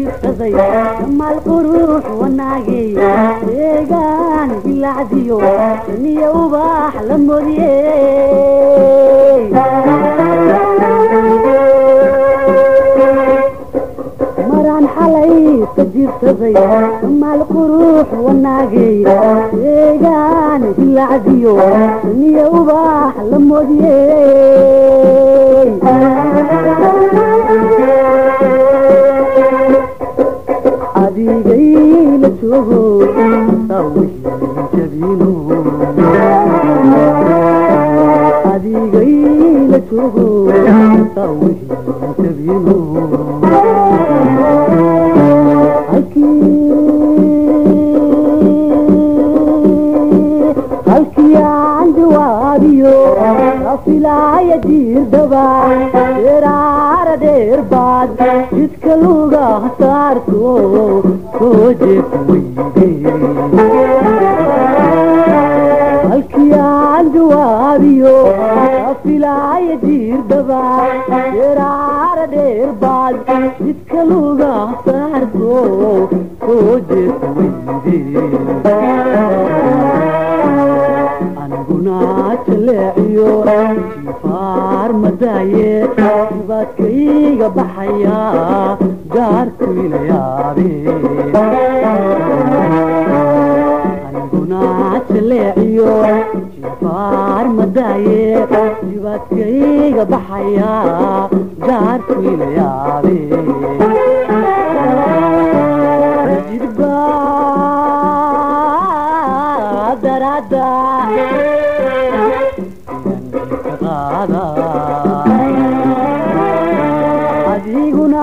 jiibsaday maal qurux wanaagay eegaan bilacdiyo niyo ubax la modiyey maraan xalay ka jiibsaday maal qurux wanaagay eegaan bilacdiyo niyo ubax la modiyey adigay la joogo sawjabino adigay la joogo sawjabino halkii halkii aan jawaabiyo rafilaaya jiirdaba dheeraara dheer baad jidka luga saarto soo jeef weyde halkii aan jawaabiyo rafilaaya jiirdaba dheeraara dheer baad jidka luga saarto soo jeef weyde aniguna jaleeciyo jifaar madaaye dibaadkayga baxaya gaarku ila yaabe aniguna jaleeciyo jifaar madaaye dibaadkayga baxaya gaarku ila yaabe jidbaa darada adiguna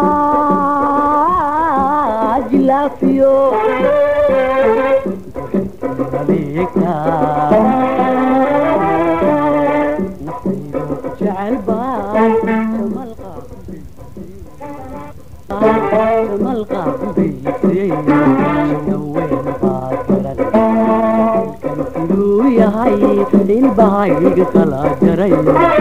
jilaafiyo adeegta naftaydu jecelba malqa baysay naweyn baad garan kan siduu yahay ilbahayga kala jaray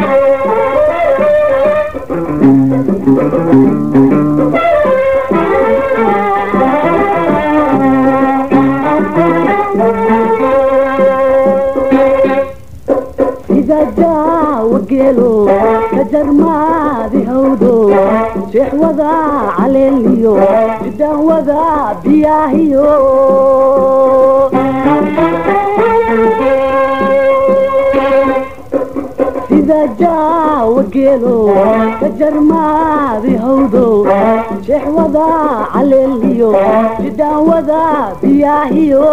sida jaawa geelo ka jarmaadi hawdo sheexwada caleeliyo jidahwada biyaahiyo sida jaawa geelo ka jarmaadi hawdo sheexwada caleeliyo jidahwada biyaahiyo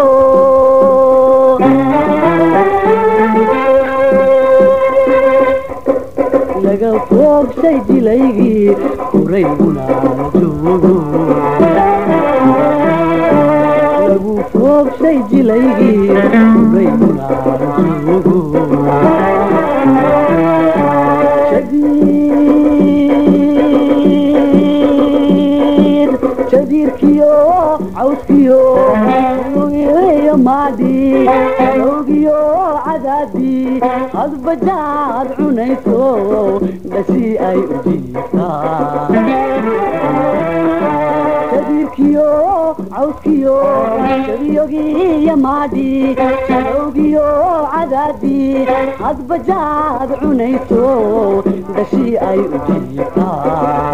laga foogshay jilaygii kurayguna la joogo lagu foogshay jilaygii kurayguna la joogo jadiir jadiirkiyo cawskiyo iyo maadhi awgiyo cadaadi hadbajaad cunayso dhasi ay u jiiftaa jadiirkiyo cawskiyo jadiyogiyo maadhi awgiyo cadaadi hadbajaad cunayso dhashi ay u jiiftaa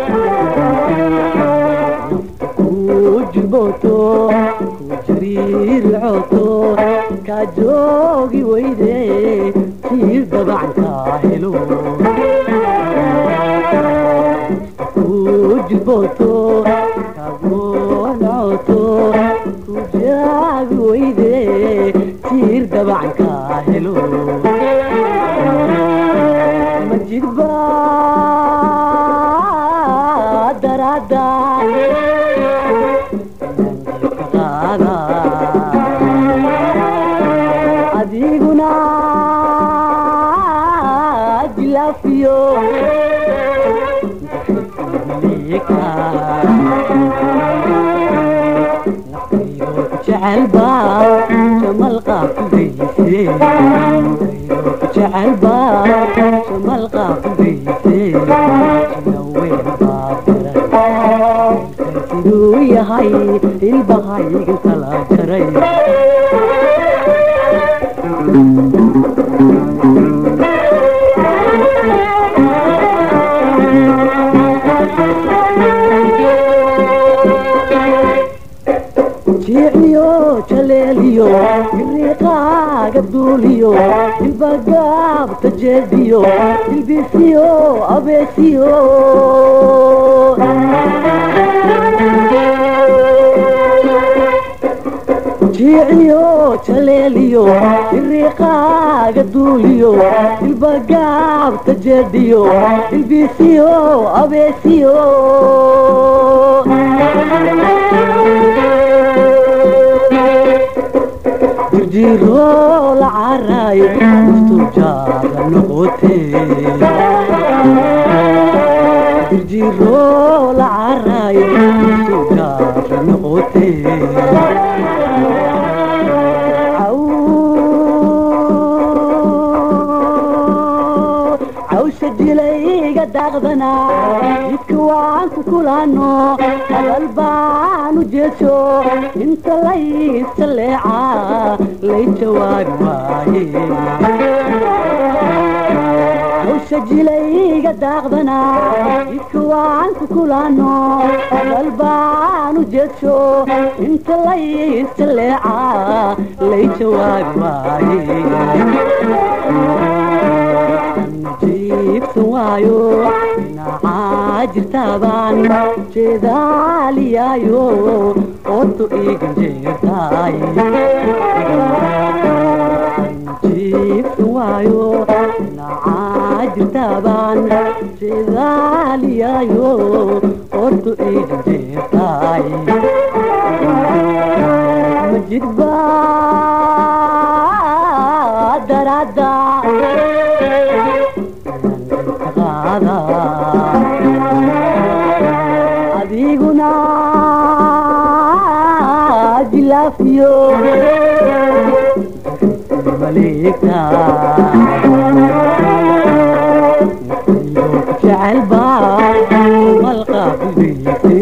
kujboto kujariir coto ka joogi weyde tiir dabacanka helo kujboto kagonacoto kujaagi weyde tiir dabacanka helo majidba darada adiguna jilaafiyo jecelba jamalqa kubayse jecelba jamalqa kubayse naweyn baa yahay ilbahaygan kala jaray jiiciyo jaleeliyo iriiqaaga duuliyo ilbagaabta jeediyo ilbisiyo abeesiyo jiiciyo jaleeliyo iriiqaaga duuliyo ilbagaabta jeediyo ilbisiyo abeesiyo jirjiro la caraayo duftujaada noqote jirjiro la caraayo duftujaada noqote cawsha jilayga daaqdana jidka waan ku kulano hadal baan u jeeso inta laysa leeca lay jawaabi waaye cawsha jilayga daaqdana jidka waan ku kulano hadal baan u jeeso inta laysa leeca lay jawaabi waaye jiibsan waayo dhinacaa jirtaabaan jeedaaliyaayo ootu iigan jeertaay jiibsan waayo dhinacaa jirtaabaan jeedaaliyaayo ootu iigan jeertaay majidbaa daraada adiguna jilaafiyo maleegta jecelba malqaafidayse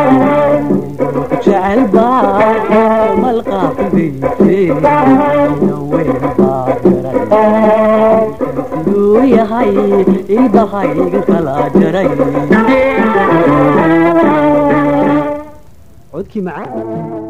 jecelba malqaafidayse weelbaa garay siduu yahay ilbahayga kala jaray codkii macaan